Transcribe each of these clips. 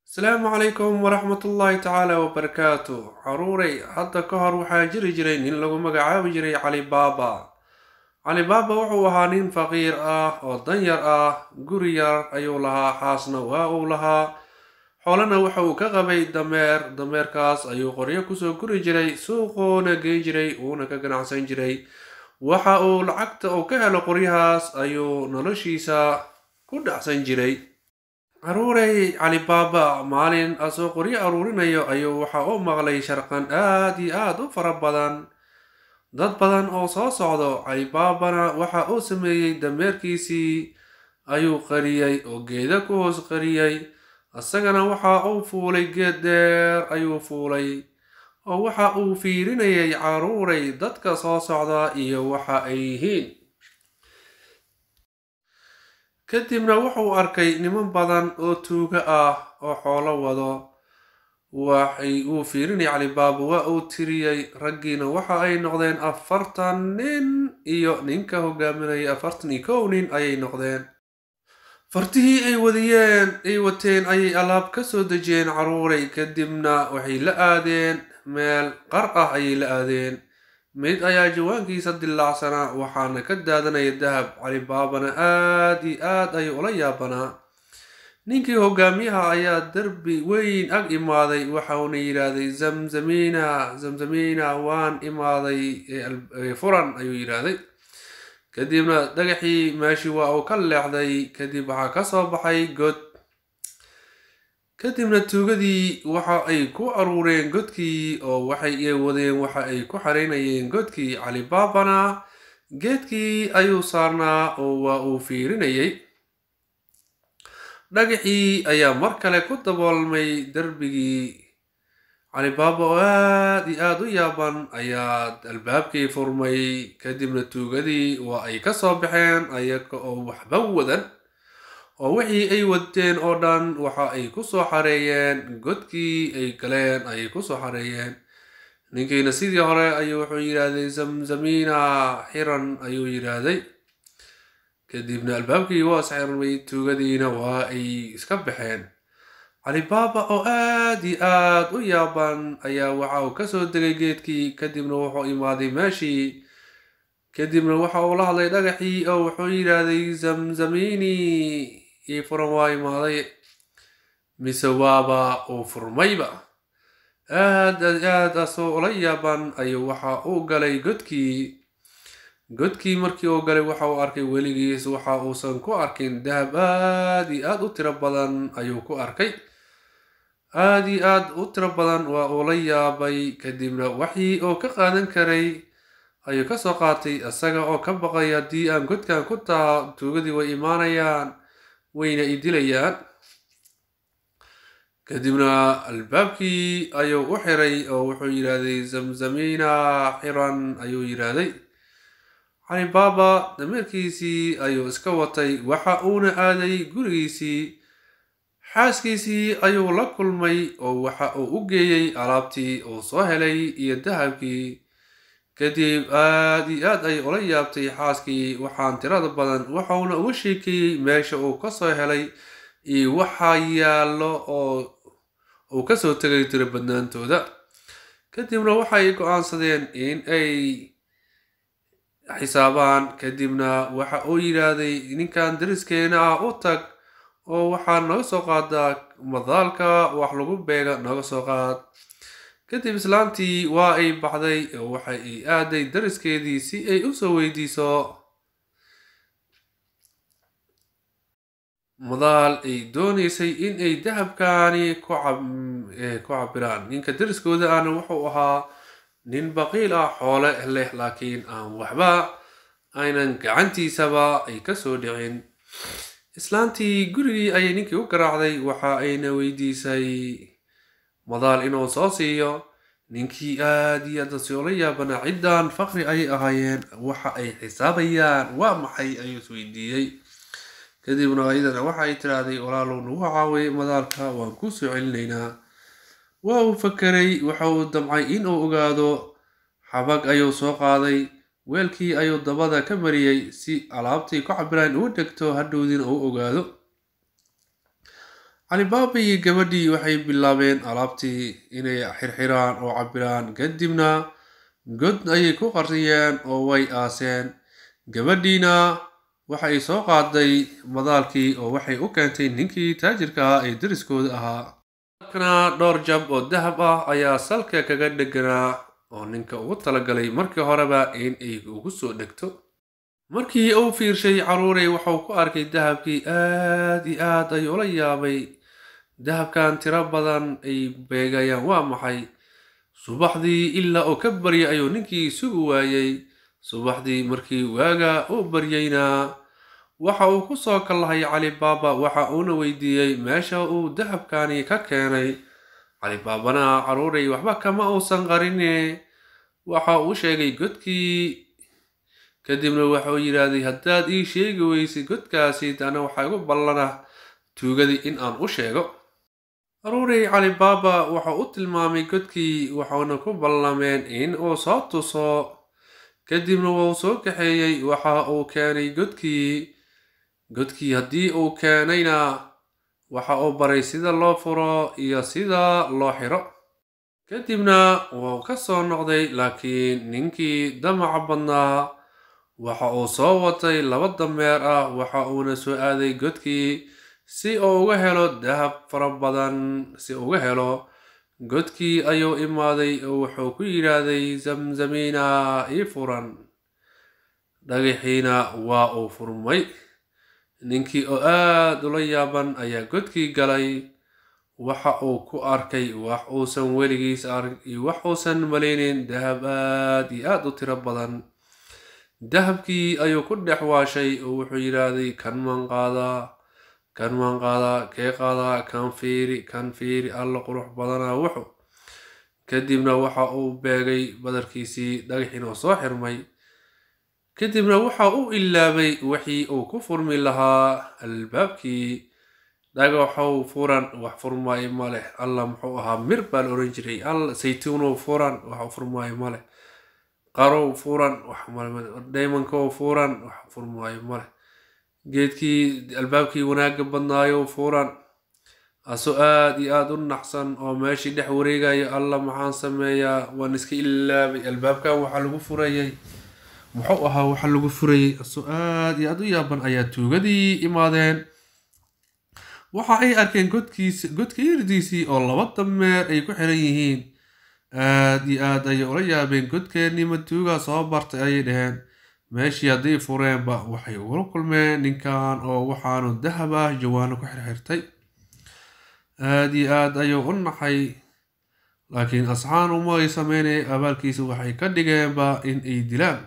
asalaamu calaykum waraxmatullaahi tacaala wabarakaatu caruurey hadda ka hor waxaa jiri jiray nin lagu magacaabi jiray cali baaba cali baaba wuxuu ahaa nin faqiir ah oo danyar ah guri yar ayuu lahaa xaasna waa uu lahaa xoolana waxa uu ka qabay dameer dameerkaas ayuu qoryo kusoo guri jiray suuquuna geyn jiray uuna ka ganacsan jiray waxa uu lacagta uu ka helo qoryahaas ayuu noloshiisa ku dhacsan jiray caruurey cali baaba maalin asoo qoryo aruurinayo ayuu waxa u maqlay sharqan aad iyo aad u fara badan dad badan oo soo socdo cali baabana waxa uu sameeyey dameerkiisii ayuu qariyey oo geeda ku hoos qariyey isagana waxa uu fuulay geed dheer ayuu fuulay oo waxa uu fiirinayay caruurey dadka soo socda iyo waxa ay yihiin kadibna wuxuu arkay niman badan oo tuuga ah oo xoolo wado waxay uu fiirinay calibaaba waa uu tiriyey raggiina waxa ay noqdeen afartan nin iyo ninka hogaaminaya afartan iyo kow nin ayay noqdeen fartihii ay wadiyeen ay wateen ayay alaab ka soo dejiyeen caruuray kadibna waxay la aadeen meel qar ah ayay la aadeen mid ayaa jawaankiisa dilaacsanaa waxaana ka daadanaya dahab calibaabana aad iyo aad ayuu ula yaabanaa ninkii hogaamiyaha ayaa derbi weyn ag imaaday waxauna yidhaahday zamzamiina zamzamiina waan imaaday furan ayuu yidhaahday kadibna dhagaxii meeshii waa uu ka leexday kadib waxaa ka soo baxay god kadibna tuugadii waxa ay ku aruureen godkii oo waxay wadeen waxa ay ku xaraynayeen godkii calibaabana geedkii ayuu saarnaa oo waa uu fiirinayay dhagaxii ayaa mar kale ku daboolmay derbigii calibaaba oo aad iyo aad u yaaban ayaa albaabkii furmay kadibna tuugadii waa ay ka soo baxeen ayaga oo waxba wadan oo wixii ay wadeen oo dhan waxa ay ku soo xareeyeen godkii ay galeen ayay ku soo xareeyeen ninkiina sidii hore ayuu wuxuu yidhaahday zamzamiina xiran ayuu yidhaahday kadibna albaabkii waa isxirmay tuugadiina waa ay iska baxeen calibaaba oo aad iyo aad u yaaban ayaa waxa uu kasoo degay geedkii kadibna wuxuu imaaday meeshii kadibna waxa uu la hadlay dhagaxii oo wuxuu yidhaahday zamzamiini ii furan waa imaaday mise waaba uu furmayba aad aad asoo ula yaaban ayuu waxa uu galay godkii godkii markii uu galay waxa uu arkay weligiis waxa uusan ku arkin dahab aad iyo aad u tiro badan ayuu ku arkay aad iyo aad u tiro badan waa uu la yaabay kadibna waxii uu ka qaadan karay ayuu kasoo qaatay isaga oo ka baqay haddii aan godkan ku taha tuugadii way imaanayaan wayna i dilayaan kadibna albaabkii ayuu u xiray oo wuxuu yidhaahday zamzamiina xiran ayuu yidhaahday calibaaba dameerkiisii ayuu iska watay waxa uuna aaday gurigiisii xaaskiisii ayuu la kulmay oo waxa uu u geeyey alaabtii uu soo helay iyo dahabkii kadib aad iyo aad ay ula yaabtay xaaskii waxaan tirada badan waxauna uga sheekeeyey meesha uu kasoo helay iyo waxaa yaallo oo uu kasoo tegay tiro badnaantooda kadibna waxay go-aansadeen in ay xisaabaan kadibna waxa uu yidhaahday ninkan dariskeena ah u tag oo waxaa naga soo qaadaa madaalka wax lagu beega naga soo qaad kadib islaantii waa ay baxday oo waxa ay aaday dariskeedii si ay usoo weydiiso madaal ay doonaysay in ay dahabkaani ku cabiraan ninka dariskooda ahna wuxuu ahaa nin baqiil ah xoole leh laakiin aan waxba aynan gacantiisaba ay kasoo dhicin islaantii gurigii ayay ninkii u garaacday waxa ayna weydiisay madaal inuu soo siiyo ninkii aad iyo aad asiola yaabanaa ciddan faqri ayay ahaayeen waxa ay xisaabayaan waa maxay ayuu isweydiiyey kadibna ayadana waxa ay tiraahday walaalow nagu caaway madaalka waan kuu soo celinaynaa waa uu fakeray waxa uu damcay inuu ogaado xabag ayuu soo qaaday weelkii ayuu dabada ka mariyey si alaabtii ku cabiraan uu dhegto hadhowdiina uu ogaado calibaaba iyo gabadhii waxay bilaabeen alaabtii inay xirxiraan oo cabiraan kadibna god ayay ku qariyeen oo way aaseen gabadhiina waxay soo qaaday madaalkii oo waxay u keentay ninkii taajirka ahaa ee deriskooda ahaa markana dhowr jab oo dahab ah ayaa salka kaga dheganaa oo ninka ugu talagalay markii horeba in ay ugu soo dhegto markii uu fiirshay caruuray waxuu ku arkay dahabkii aad iyo aad ay ula yaabay dahabkan tiro badan ay beegayaan waa maxay subaxdii ilaa oo ka baryay ayuu ninkii sugi waayey subaxdii markii waaga uu baryeyna waxa uu ku soo kallahay calibaaba waxa uuna weydiiyey meesha uu dahabkani ka keenay calibaabana caruuray waxba kama uusan qarine waxa uu sheegay godkii kadibna waxauu yidhaahday haddaad ii sheegi weysay godkaasi dana waxaa igu ballana tuugadii in aan u sheego caruuray calibaaba waxau u tilmaamay godkii waxauna ku ballameen in uu soo tuso kadibna wuu soo kaxeeyey waxa uu keenay godkii godkii haddii uu keenayna waxa uu baray sida loo furo iyo sida loo xiro kadibna wuu ka soo noqday laakiin ninkii damaca badnaa waxa uu soo watay laba dameer ah waxa uuna soo aaday godkii si uu uga helo dahab fara badan si uga helo godkii ayuu imaaday oo wuxuu ku yidhaahday zamzamiina ii furan dhagaxiina waa uu furmay ninkii oo aad ula yaaban ayaa godkii galay waxa uu ku arkay wax uusan weligiis arg iyo wax uusan malaynin dahab aad iyo aad u tiro badan dahabkii ayuu ku dhex waashay oo wuxuu yidhaahday kan maan qaadaa kan maan qaadaa kee qaadaa kan fiiri kan fiiri alla qurux badanaa wuxu kadibna waxa uu beegay badarkiisii dhagaxiin oo soo xirmay kadibna waxa uu ilaabay wixii uu ku furmi lahaa albaabkii dhagaxow furan wax furmaayo ma leh alla muxuu ahaa mir baa la oran jiray alla saytuunow furan wax furmaayo ma leh qarow furan wax daymankow furan wax furmaayo ma leh geedkii albaabkii wanaagga badnaayo furan asoo aad iyo aad u naxsan oo meeshii dhex wareegayo alla maxaan sameeyaa waan iska ilaabay albaabkan waxaa lagu furayay muxuu ahaa waxaa lagu furayay asoo aad iyo aad u yaaban ayaa tuugadii imaadeen waxa ay arkeen godkiis godka irdiisii oo laba dameer ay ku xiran yihiin aad iyo aad ayay ula yaabeen godkeennii matuuga soo bartay ayay dhaheen meeshii hadday fureenba waxay ugula kulmeen ninkan oo waxaanu dahab ah jawaano ku xirxirtay aad iyo aad ayuu u naxay laakiin asxaan uma ay sameynay abaalkiisa waxay ka dhigeenba in ay dilaan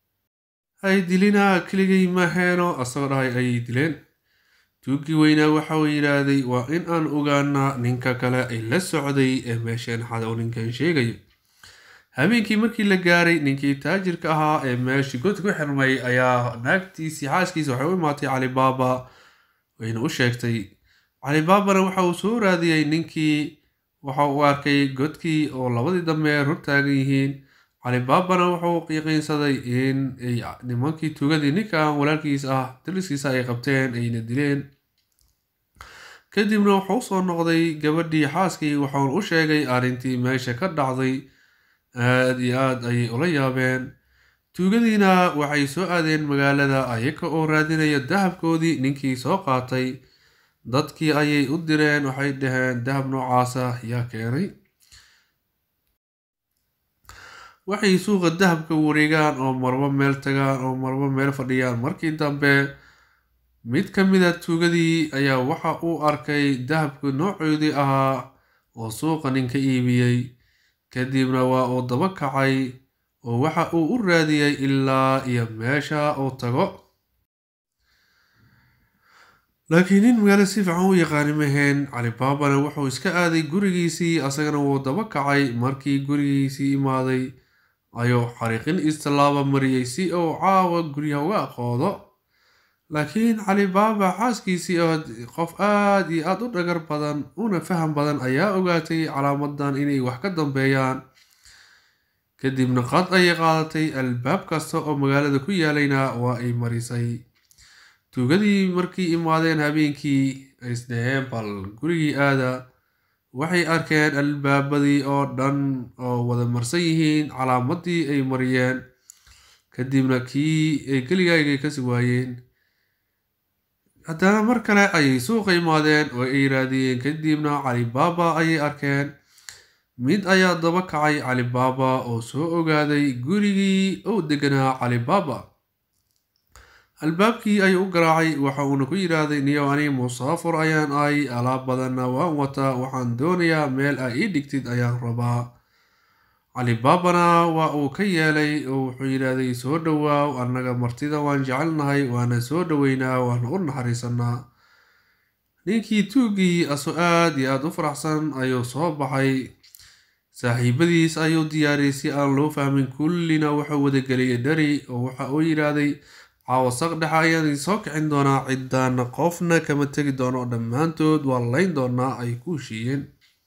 ay dilinaa keligay maheeno asagoo dhahay ayay dileen tuugii weynaa waxa uu yidhaahday waa in aan ogaanaa ninka kale ay la socday ee meesheen xada uu ninkan sheegayo habeenkii markii la gaaray ninkii taajirka ahaa ee meeshii god ku xirmay ayaa naagtiisii xaaskiisa waxay u imaatay calibaaba wayna u sheegtay calibaabana waxa uu soo raadiyey ninkii waxa uu arkay godkii oo labadii dameer hortaagan yihiin calibaabana wuxuu yaqiinsaday in ay nimankii tuugadii ninkan walaalkiis ah daliskiisa ay qabteen ayna dileen kadibna wuxuu usoo noqday gabadhii xaaskii waxauna u sheegay arrintii meesha ka dhacday aad iyo aad ayay ula yaabeen tuugadiina waxay soo aadeen magaalada ayaga oo raadinaya dahabkoodii ninkii soo qaatay dadkii ayay u direen waxay dhaheen dahab noocaasa yaa keenay waxay suuqa dahabka wareegaan oo marbo meel tagaan oo marbo meel fadhiyaan markii dambe mid ka mida tuugadii ayaa waxa uu arkay dahabka noocoodii ahaa oo suuqa ninka iibiyey kadibna waa uu daba kacay oo waxa uu u raadiyey ilaa iyo meesha uu tago laakiin nin magaalo si fiican u yaqaani maheen calibaabana wuxuu iska aaday gurigiisii asagana wuu daba kacay markii gurigiisii imaaday ayuu xariiqin istallaaba mariyey si uu caawa guryaha uga aqoodo laakiin calibaaba xaaskiisii oo qof aad iyo aad u dhagar badan una faham badan ayaa ogaatay calaamadan inay wax ka dambeeyaan kadibna qad ayay qaadatay albaab kasta oo magaalada ku yaalayna waa ay marisay tuugadii markii imaadeen habeenkii ay isdhaheen bal gurigii aada waxay arkeen albaabadii oo dhan oo wada marsan yihiin calaamadii ay mariyeen kadibna kii ay geligaygay kasi waayeen haddana mar kale ayay suuqa imaadeen oo ay raadiyeen kadibna calibaaba ayay arkeen mid ayaa daba kacay calibaaba oo soo ogaaday gurigii uu deganaa calibaaba albaabkii ayuu u garaacay waxa uuna ku yidhaahday niyow ani musaafur ayaan ahay alaab badanna waan wataa waxaan doonayaa meel aa ii dhigtid ayaan rabaa calibaabana waa uu ka yeelay oo wuxuu yidhaahday soo dhowaaw annaga martida waan jecelnahay waana soo dhoweynaa waana u naxariisanaa ninkii tuugii aso aad iyo aada u faraxsan ayuu soo baxay saaxiibadiis ayuu diyaariyay si aan loo fahmin kullina wuxuu wadageliyay dhari oo waxa uu yidhaahday caawasaq dhexa ayaan idin soo kicin doonaa ciddaana qofna kama tegi doono dhammaantood waa layn doonaa ay ku heshiiyeen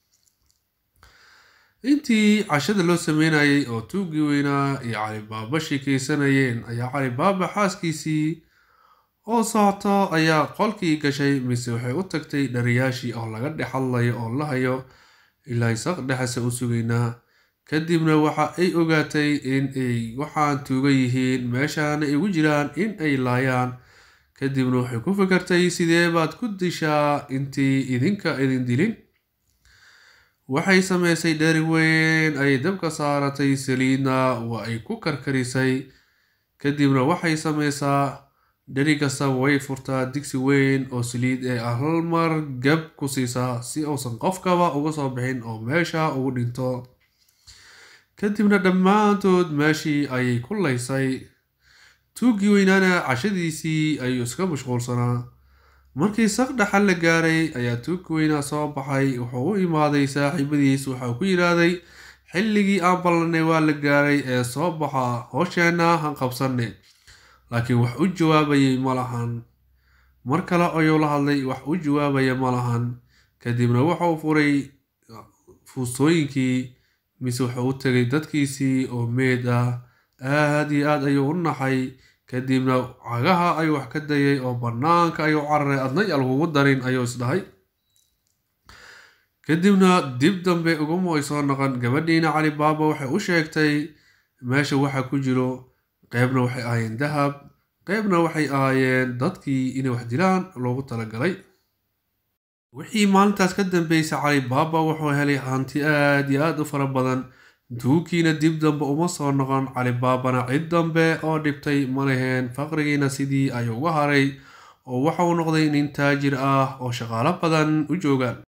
intii cashada loo sameynayay oo tuugii weynaa iyo calibaaba sheekeysanayeen ayaa calibaaba xaaskiisii oo socoto ayaa qolkii gashay mise waxay u tagtay dhariyaashii oo laga dhex hadlayo oo la hayo ilaa saq dhexase u sugaynaa kadibna waxa ay ogaatay in ay waxaan tuuga yihiin meeshaana igu jiraan in ay laayaan kadibna waxay ku fikartay sidee baad ku dishaa intii idinka idin dilin waxay sameysay dheri weyn ay dabka saaratay saliidna waa ay ku karkarisay kadibna waxay sameysaa dheri kastaba way furtaa digsi weyn oo saliid ee hal mar gab ku siisaa si uusan qofkaba uga soo bixin oo meesha ugu dhinto kadibna dhammaantood meeshii ayay ku laysay tuuggii weynaana cashadiisii ayuu iska mashquulsanaa markii saqdhaxal la gaaray ayaa tuugkii weynaa soo baxay wuxuu u imaaday saaxiibadiis waxau ku yidhaahday xilligii aan ballanay waa la gaaray ee soo baxa hoosheenna han qabsanne laakiin wax u jawaabayay ma lahan mar kale ayuu la hadlay wax u jawaabaya ma lahan kadibna wuxuu furay fuustooyinkii mise wuxuu u tegay dadkiisii oo meed ah aad iyo aad ayuu u naxay kadibna cagaha ayuu wax ka dayay oo bannaanka ayuu cararay adna ya lagugu darin ayuu isdhahay kadibna dib dambe uguma ay soo noqon gabadhiina calibaaba waxay u sheegtay meesha waxa ku jiro qeybna waxay ahaayeen dahab qeybna waxay ahaayeen dadkii inay wax dilaan loogu talagalay wixii maalintaas ka dambeysay calibaaba wuxuu helay hanti aad iyo aad u fara badan duukiina dib dambe uma soo noqon calibaabana cid dambe oo dhibtay ma leheen faqrigiina sidii ayuu uga haray oo waxauu noqday nin taajir ah oo shaqaalo badan u joogaan